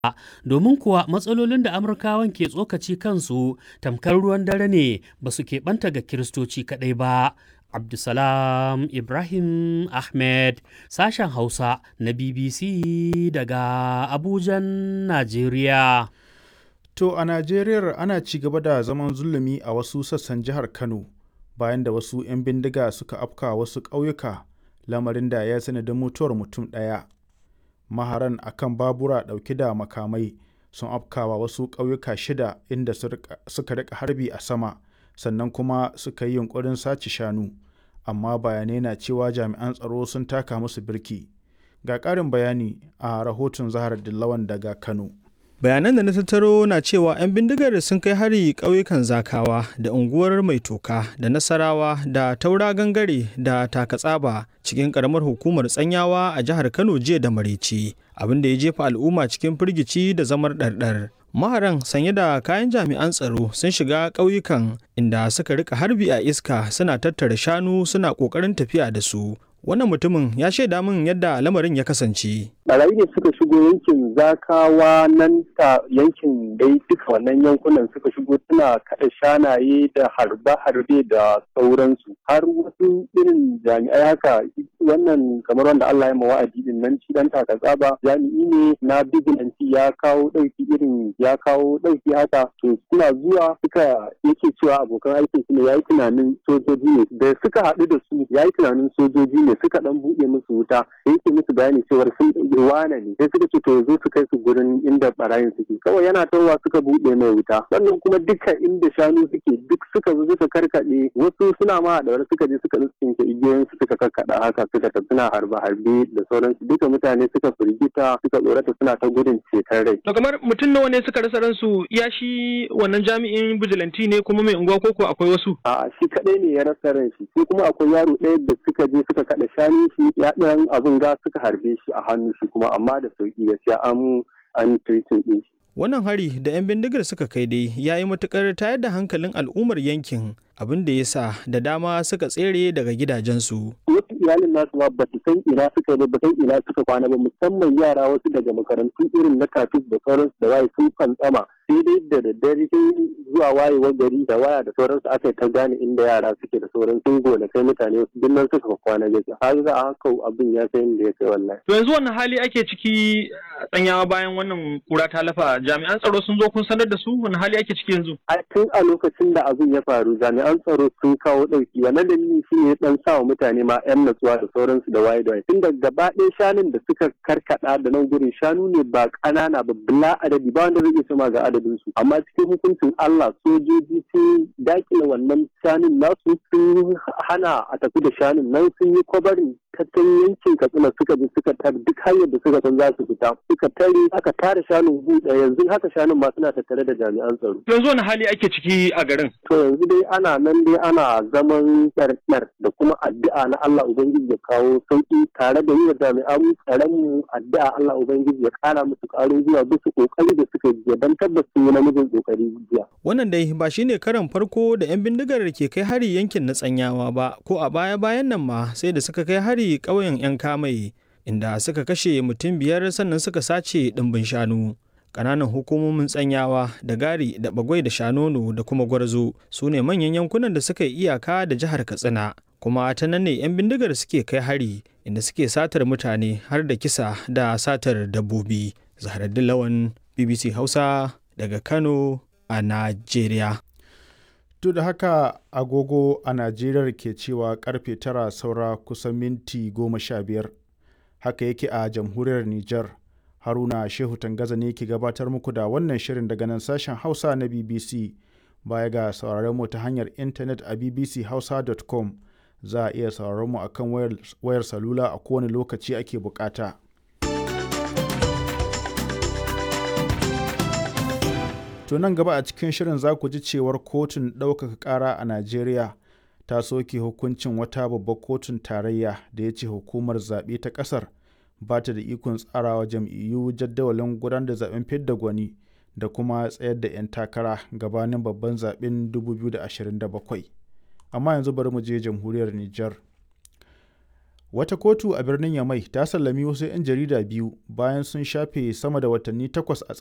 domin kuwa matsalolin da amurkawan ke tsokaci kansu tamkar ruwan dare ne ba su keɓanta ga kiristoci kaɗai ba abdulsalam ibrahim ahmed sashen hausa na bbc daga abujan najeriya To a Najeriya ana ci gaba da zaman zulumi a wasu sassan jihar Kano bayan da wasu 'yan bindiga suka afka wasu ƙauyuka lamarin da ya sanadin mutuwar mutum ɗaya. Maharan akan babura ɗauke da makamai sun afkawa wasu ƙauyuka shida inda suka rika harbi a sama sannan kuma suka yi yunkurin sace shanu amma bayanai na cewa jami'an tsaro sun taka musu birki. Ga ƙarin bayani a rahoton Zahar Dillawan daga Kano. bayanan da na tattaro na cewa 'yan bindigar sun kai hari ƙauyukan zakawa da unguwar mai toka da nasarawa da taura gangare da takatsaba cikin ƙaramar hukumar tsanyawa a jihar kano jiya da maraice abin da ya jefa al'umma cikin firgici da zamar ɗarɗar maharan sanye da kayan jami'an tsaro sun shiga ƙauyukan inda suka rika harbi a iska suna tattara shanu suna ƙoƙarin tafiya da su wannan mutumin ya shaida min yadda lamarin ya kasance. Barayi ne suka shigo yankin zakawa nan ta yankin dai duka wannan yankunan suka shigo suna kaɗa shanaye da harbe-harbe da sauransu har wasu irin jami'ai haka wannan kamar wanda Allah ya wa'adi din nan shi dan taka tsaba jami'i ne na bigilanci ya kawo ɗauki irin ya kawo ɗauki haka to suna zuwa suka yake cewa abokan aikin su ne yayi tunanin sojoji ne da suka haɗu da su yayi tunanin sojoji ne ne suka dan buɗe musu wuta da yake musu bayani cewar sun wane ne sai suka ce to yanzu su kai su gurin inda barayin suke kawai yana tawowa suka buɗe mai wuta sannan kuma duka inda shanu suke duk suka zo suka karkaɗe wasu suna ma da wani suka je suka tsinke igiyoyin su suka karkaɗa haka suka tafi suna harbe harbe da sauransu duka mutane suka firgita suka tsorata suna ta gudun ceton rai. to kamar mutum nawa ne suka rasa ransu ya shi wannan jami'in bijilanti ne kuma mai unguwa koko akwai wasu. a'a shi kaɗai ne ya rasa ran shi sai kuma akwai yaro ɗaya da suka je suka kaɗa shanu shi ya ɗan abin ga suka harbe shi a hannu shi kuma amma da sauki gaskiya an an treating ɗin shi. Wannan hari da 'yan bindigar suka kai dai ya yi matuƙar tayar da hankalin al'ummar yankin abin da ya sa da dama suka tsere daga gidajensu. Wasu iyalin nasu ma ba su san ina suka ba san ina suka kwana ba musamman yara wasu daga makarantu irin na kafin da sauransu da waye sun fantsama sai dai da daddare sai zuwa wayewar gari da waya da sauransu aka yi ta gane inda yara suke da sauran sun gona kai mutane wasu duk nan suka kwana gaskiya har za a haka abin ya kai inda ya kai wallahi. To yanzu wannan hali ake ciki tsanyawa bayan wannan kura ta lafa jami'an tsaro sun zo kun sanar da su wani hali ake ciki yanzu. A tun a lokacin da abin ya faru jami'an tsaro sun kawo ɗauki wannan dalili shi ne dan sa wa mutane ma 'yan natsuwa da sauransu da waye da waye tun da gaba ɗaya shanun da suka karkada da nan gurin shanu ne ba ƙanana ba bila adadi ba wanda zai iya sama ga adadin su amma cikin hukuncin Allah sojoji sun dakile wannan shanun nasu sun hana a tafi da shanun nan sun yi kwabarin tattalin yankin katsina suka bi suka tar duk hanyar da suka san za su fita suka tare aka tare shanun buɗe yanzu haka shanun ma suna tattare da jami'an tsaro. yanzu wani hali ake ciki a garin. to yanzu dai ana nan dai ana zaman tsartsar da kuma addu'a na Allah ubangiji ya kawo sauki tare da yi wa jami'an tsaron mu addu'a Allah ubangiji ya kara musu ƙarin zuwa bisa kokari da suka yi don tabbas sun yi namijin kokari jiya. wannan dai ba shine karan farko da 'yan bindigar ke kai hari yankin na tsanyawa ba ko a baya bayan nan ma sai da suka kai hari hari ƙauyen 'yan kamai inda suka kashe mutum biyar sannan suka sace ɗimbin shanu ƙananan hukumomin tsanyawa da gari da bagwai da shanono da kuma gwarzo su ne manyan yankunan da suka yi iyaka da jihar katsina kuma ta nan ne 'yan bindigar suke kai hari inda suke satar mutane har da kisa da satar dabbobi zaharaddin lawan bbc hausa daga kano a najeriya duk da haka agogo a najeriya ke cewa karfe tara saura kusan minti goma sha biyar haka yake a jamhuriyar niger haruna shehu tangaza ne ke gabatar muku da wannan shirin daga nan sashen hausa na bbc baya ga sauraron mu ta hanyar intanet a bbchausa.com za a iya sauraron mu akan wayar, wayar salula a kowane lokaci ake bukata. To nan gaba a cikin shirin za ku ji cewar kotun ɗaukaka ƙara a Najeriya ta soke hukuncin wata babbar kotun tarayya da ya ce hukumar zaɓe ta ƙasar ba ta da ikon tsarawa jam'iyyu jadawalin gudanar da zaɓen fidda gwani da kuma tsayar da 'yan takara gabanin babban zaɓen 2027. Amma yanzu bari mu je jamhuriyar Nijar. Wata kotu a birnin Yamai ta sallami wasu 'yan jarida biyu bayan sun shafe sama da watanni takwas a